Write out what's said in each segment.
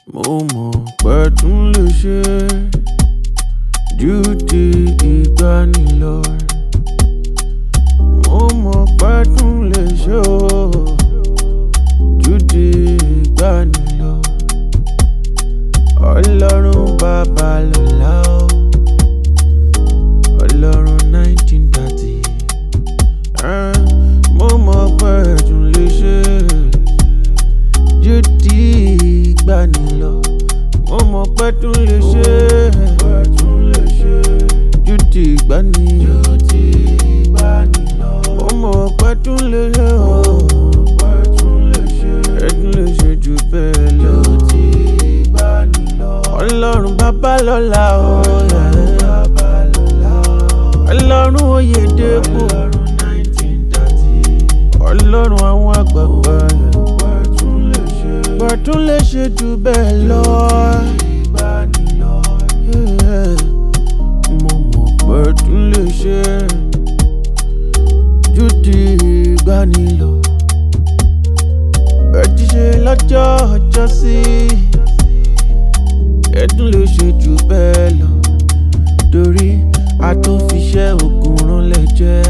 mo mọ̀ pé tún lè ṣe ju ti ìgbani lọ. mo mọ̀ pé tún lè ṣe o ju ti ìgbani lọ. ọlọ́run bàbá lọ́la o ọlọ́run nineteen thirty. mo mọ̀ pé tún lè ṣe ju ti ìgbani lọ. mo mọ̀ pé tún lè ṣe ju ti ìgbani lọ. mo mọ̀ pé tún lè ṣe o ẹ tún lè ṣe jù bẹ́ẹ̀ lọ. ọlọ́run bàbá lọ́la o. ọlọ́run oyèdèpọ̀ ọlọ́run àwọn àgbààgbà gbọ̀tún lè ṣe jù bẹ́ẹ̀ lọ. Yeah. mo mọ̀ pé tún lè ṣe ju ti ìgbani lọ. bẹ́ẹ̀ ti ṣe lọ́jọ́ ọjọ́ sí ẹ tún lè ṣe jù bẹ́ẹ̀ lọ. torí a tó fi ṣẹ́ ogun ránlẹ̀ jẹ́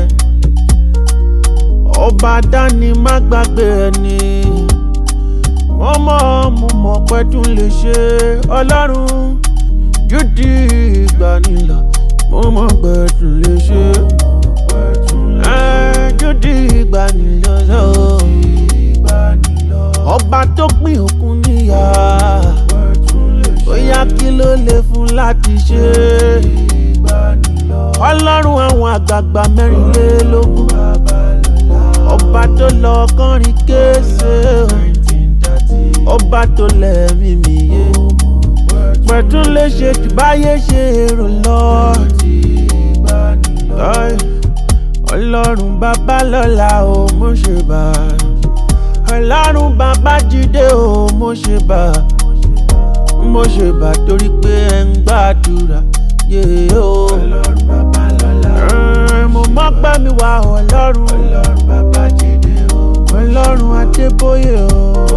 ọba dání má gbàgbé ẹni wọ́n mọ̀ mo mọ̀ pé tún lè ṣe ọlọ́run ju ti ìgbani lọ mo mọ̀ pé tún lè ṣe ẹ́, ju ti ìgbani lọ lọ. ọba tó pín òkun níyà bóyá kí ló lè fún láti ṣe ọlọ́run àwọn àgbààgbà mẹ́rìnlélógún ọba tó lọ kọrin kése ọba tó lẹ́mí mi yé pẹ̀tún lè ṣe jù báyé ṣe èrò lọ. Ọ́ì, ọlọ́run bàbá lọ́la o mo ṣe bá ọlọ́run bàbá jíde o mo ṣe bá mo ṣe bá torí pé ẹ ń gbàdúrà yé o. Ẹ̀, mo mọ̀ pé mi wá ọlọ́run ọlọ́run adébóyè o.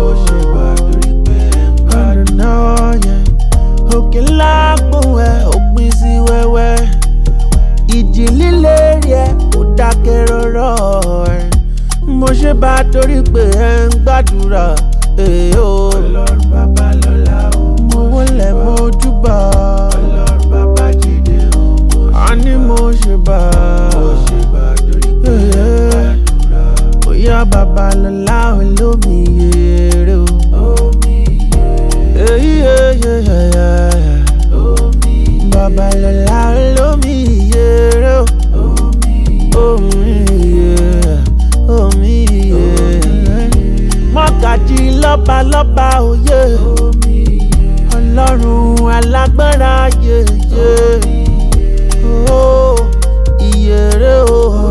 ọ̀nà ọ̀yẹ́ òkè ńlá gbóhùn ẹ̀ òpin sí wẹ́wẹ́ ìjì líle rí ẹ kò dákẹ́ rọ́rọ́ ẹ̀ mo ṣe bá a torí pé ẹ ń gbàdúrà èè o. mo wọlé mo júbà a ní mo ṣe bá a bóyá babalọ́lá olómi yèrè o. èyí yeyeyeye babalọ́lá olómi yèrè o. omi yèrè omi yèrè mọ́gàjì lọ́balọ́ba òye ọlọ́run alágbára yeye o ìyèrè o.